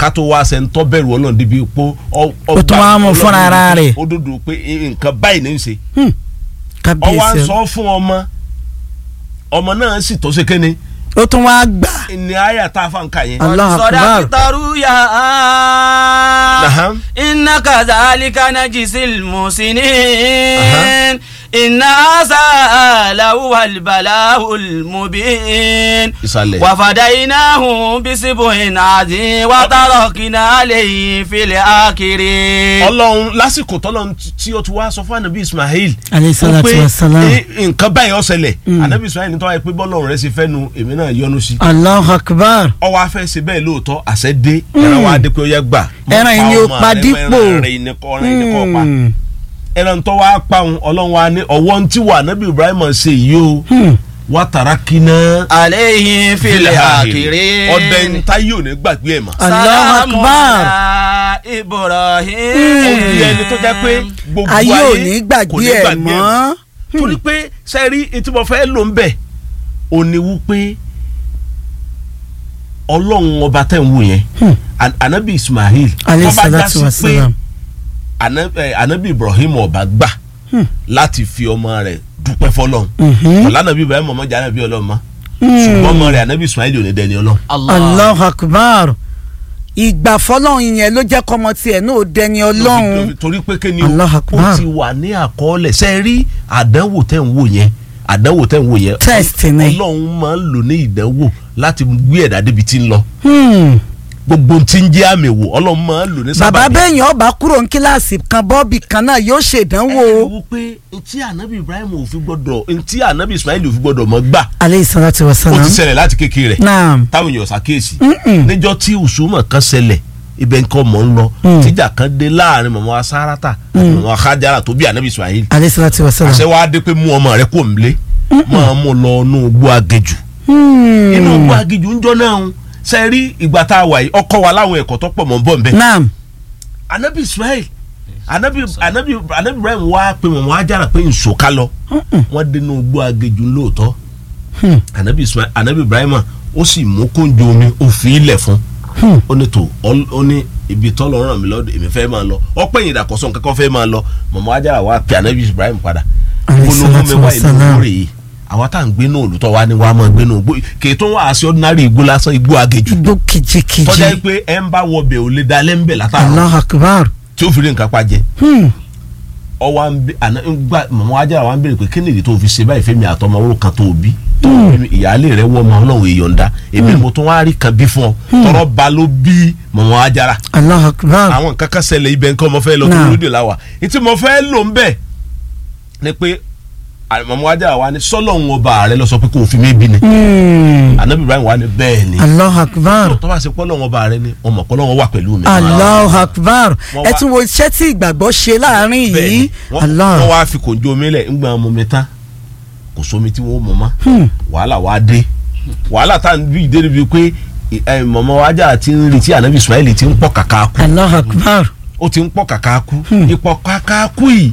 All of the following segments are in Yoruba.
ká tó wá sẹ́ńtọ́ bẹ̀rù ọlọ́run débi pé Ó tún wá mú fúnra ara rẹ̀. ó dúdú pé nǹkan báyìí ní í ṣe Hmm. ọ wá ń kábíyèsí sọ fún ọmọ ọmọ náà sì tó ṣe kéne ó tún wá gbà ní àyà tá a fà ń kà yẹn. Allahu akbar. صدقت رؤيا نعم. إن كذلك نجزي المحسنين إن هذا لهو البلاء المبين ìsàlẹ̀. وفديناه بسبع عظيم وتركنا عليه في الآخرين ọlọ́run lásìkò tọ́lọ́run tí ó ti wá sọ fún anabi ismail Alayhi salatu wípé wassalam. ní nǹkan báyìí ó ṣẹlẹ̀ anabi ismail ní tọ́wọ́ ẹ pé bọ́lọ́run rẹ ṣe fẹ́ nu èmi náà yọ́nú sí Allahu akbar ọwọ́ afẹ́ ṣe bẹ́ẹ̀ lóòótọ́ àṣẹ dé ẹran wa dé pé ó yẹ gbà Má Ẹran yìí ni ó ọmọ pa rẹ, dípò. ẹran rẹ yìí ni kọ́ ọ̀rẹ́ yìí ni kọ́ pa Hmm. ẹran tó wá pa òun ọlọ́run wa ní ọwọ́ tí wà anabi ibrahim ṣe yìí o Hmm. wà tàrà kíná عليه في الآخرين ọdẹ ń tá yóò ní gbàgbé ẹ̀ mọ́. Allahu akbar. على إبراهيم ó di ẹni tó jẹ́ pé gbogbo ayé ayé ò ní kò gbàgbé ní ẹ̀ gbàgbé mọ́ torí pé sẹ́rí etí mo fẹ́ lò ń bẹ̀ ò ní wú pé ọlọ́run ọba tẹ̀ ń wò yẹn Hmm. An- anabi ismail alayhi tó bá já salatu sí wa pé salam ana- eh, anabi ibrahim ọba gbà Hmm. láti fi ọmọ rẹ̀ dúpẹ́ fọlọ́run Mhm. ọ̀la anabi ibrahim ọmọ jẹ́ anabi ọlọ́run mọ́ ṣùgbọ́n ọmọ rẹ̀ anabi ismail ò ní dẹni ọlọ́run. Allahu akbar ìgbà fọlọ́run yẹn ló jẹ́ kọ́mọ tiẹ̀ náà ó dẹni ọlọ́run torí pé kí ni o Allahu Akbar. ó ti wà ní àkọọ́lẹ̀ ṣe rí àdánwò tẹ̀ ń wò yẹn àdánwò tẹ̀ ń wò yẹn Test ni. ọlọ́run máa ń lò ní ìdánwò láti gbé ẹ̀dá débi tí ń lọ Hmm. gbogbo tí ń jẹ́ àmì wò ọlọ́run máa ń lò ní bàbá sábàbí. bẹ́yìn ọba kúrò ní kíláàsì kan bọ́ọ̀bì kan náà yóò ṣèdánwò ẹ wo pé ntí ànábì ibrahim ò fi gbọdọ̀ ntí ànábì ismail ò fi gbọdọ̀ mọ́ gbà aleyhi salatu wa ó salam ti ṣẹlẹ̀ láti kékeré rẹ̀ naam táwọn èèyàn ṣàkíyèsí Mm-mm. níjọ́ tí usuma kan ṣẹlẹ̀ ibẹ̀ nǹkan mọ̀ ń lọ Mm. tíjà kan dé láàrin mọ̀mọ́ asárátà àti mọ̀mọ́ akájára tó bí ànábì ismail aleyhi salatu wa salam àṣẹ wa dé pé mú ọmọ rẹ kó nílé máa mú lọ inú igbó agejù Hmm. inú igbó agejù ń jọ náà ń ṣe rí ìgbà tá a wà yìí ọkọ wa láwọn ẹ̀kọ́ tó pọ̀ mọ́ ń bọ̀ nbẹ. naam anabi ismail anabi anabi anabi ibrahim wá pé mọ̀mọ́ ajára pé nsòká lọ wọ́n dé inú igbó agejù lóòótọ́ Hmm. anabi ismail anabi ibrahim ó sì mú kóńjó omi ó fi ilẹ̀ fún Hmm. ó ní tó ọ- ó ní ibi tọ́lọ̀ ràn mí lọ́dọ̀ èmi fẹ́ máa lọ ọpẹ́ yìí dàkọ́sọ́ nǹkan kan fẹ́ máa lọ mọ̀mọ́ ajára wá pé anabi ibrahim padà Alayhi gbólóhùn mi salatu wá wa ìlú salam. rè é àwa tá à ń gbé náà olùtọ́ wa ni wàá máa gbé náà gbó kèé tó ń wá sí ordinary igbó lásán igbó agejù igbó kìjikìji tọ́jà yìí pé ẹ ń bá wọbẹ̀ ò lè dalẹ́ ń bẹ̀ látàrọ Allahu akbar tí ó fi rí nǹkan pa jẹ Hmm. ọwọ́ à ń bẹ àná gba mọ̀mọ́ ajá wa ń bèrè pé kí nìyí tó fi ṣe báyìí fẹ́mi àtọmọ owó kan tó bí tó bí mi, ìyáálé rẹ wọ́ ọmọ ọlọ́run èèyàn èmi ni mo tún wá rí kan bí fún ọ tọrọ ba ló bí mọ̀mọ́ ajára Allahu akbar àwọn nǹkan kan ṣẹlẹ̀ ibẹ̀ nǹkan mo fẹ́ lọ tó Náà. lóde láwà ètí mo fẹ́ lò ń bẹ̀ ni pé mọ̀mọ́ ajára wa ni sọ́lọ́hún ọba rẹ lọ sọ pé kò fi mí bí ni Hmm. anabi ibrahim wa ni bẹ́ẹ̀ ni Allahu akbar tó bá ṣe pọ́lọ́hún ọba rẹ ni ọmọ pọ́lọ́hún wà pẹ̀lú mi. Allahu akbar Wọ́n ẹ wá- tún wo iṣẹ́ tí ìgbàgbọ́ ṣe láàrin bẹ́ẹ̀ yìí ni wọ́n Allah wọ́n wá fi kòǹjó omi lẹ̀ ń gbà mọ́ mi tán kò sómi tí wọ́n mọ̀ mọ́ Hmm. wàhálà wá dé wàhálà tá à ń bí ìdé níbi pé ẹ, mọ̀mọ́ wájà ti ń retí ànábì ismail ti ń pọ̀ kàkà kú Allahu akbar ó ti ń pọ̀ kàkà kú ipò kàkà kú yìí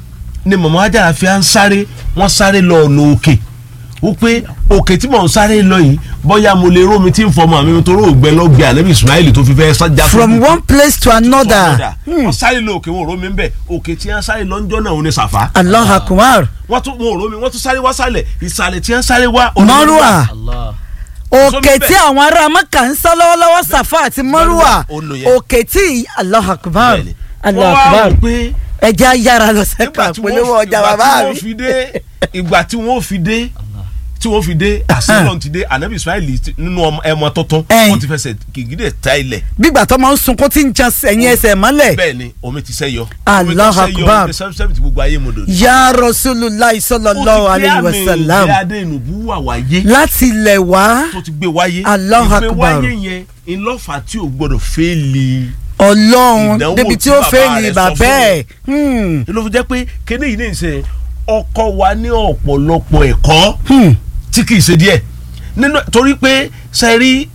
ni mọ̀mọ́ wájà fi à ń sáré wọ́n sáré lọ ọ̀nà òkè ó pé òkè tí mò ń sáré lọ yìí bóyá mo lè rómi tí ń fọmọ mi torí ògbẹ́ lọ́gbẹ́ ànábì ismail tó fi fẹ́ sájà from one place to another wọ́n sáré lọ òkè wọn ò rómi ń bẹ̀ òkè tí wọ́n sáré lọ́njọ́ náà ò ní sàfà Allahu akbar wọ́n tún wọn ò rómi wọ́n tún sáré wá sálẹ̀ ìsàlẹ̀ tí wọ́n sáré wá. Marwa Allah. òkè Sómi tí bẹ́ẹ̀. àwọn ará Mẹ́kà ń sọ lọ́wọ́lọ́wọ́ Safa àti Marwa ó lò yẹn. òkè tí Allahu akbar Bẹ́ẹ̀ni. Allahu wọ́n wá akbar wò pé ẹja yára lọ nígbà sẹ́ka tí polówó wọ́n ọjà ìgbà bàbá tí wọ́n mi. fi dé ìgbà tí wọ́n fi dé tí wọ́n fi dé àṣìlọ́n ti dé anabi ismail ti- nínú ọmọ- ẹmọ tuntun Ẹ̀yìn. wọ́n ti fẹsẹ̀ gègédé ta ilẹ̀ bígbà tó máa ń sunkún tí ń jan ẹ̀yìn ẹsẹ̀ mọ́lẹ̀ bẹ́ẹ̀ ni omi ti sẹ́yọ omi Allahu tó sẹ́yọ Akbar. omi sẹ́mi ti gbogbo ayé mo dò ya Rasulullah sallallahu alayhi wa sallam ìgbé adé ìnùbú wà wáyé láti ilẹ̀ wá tó ti gbé wáyé Allahu ìgbé Akbar. wáyé yẹn ìlọ́fà tí ò gbọ́dọ̀ fẹ́ẹ́lì ọlọ́run Ìdánwò débi tí tí ó bàbá fẹ́ ní rẹ̀ sọ bàbá fún ẹ̀ Hmm. ló fi jẹ́ pé kéde yìí ní ìsẹ̀ ọkọ wa ní ọ̀pọ̀lọpọ̀ ẹ̀kọ́ Hmm. tí kì í ṣe díẹ̀ nínú torí pé sẹ́rí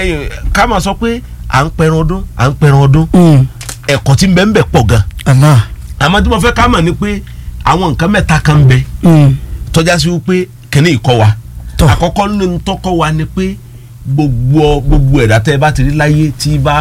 ká máa sọ pé à ń pẹran ọdún à ń pẹran ọdún Hmm. ẹ̀kọ́ tí ń bẹ ń bẹ pọ̀ gan Allah àmọ́ tí mo fẹ́ ká mọ̀ ni pé àwọn nǹkan mẹ́ta kan ń bẹ Hmm. tọ́já sí wípé kíní ìkọ́ wa Tọ́. àkọ́kọ́ nínú tọ́kọ́ wa ni pé gbogbo gbogbo ẹ̀dá tẹ́ ẹ bá ti rí láyé tí bá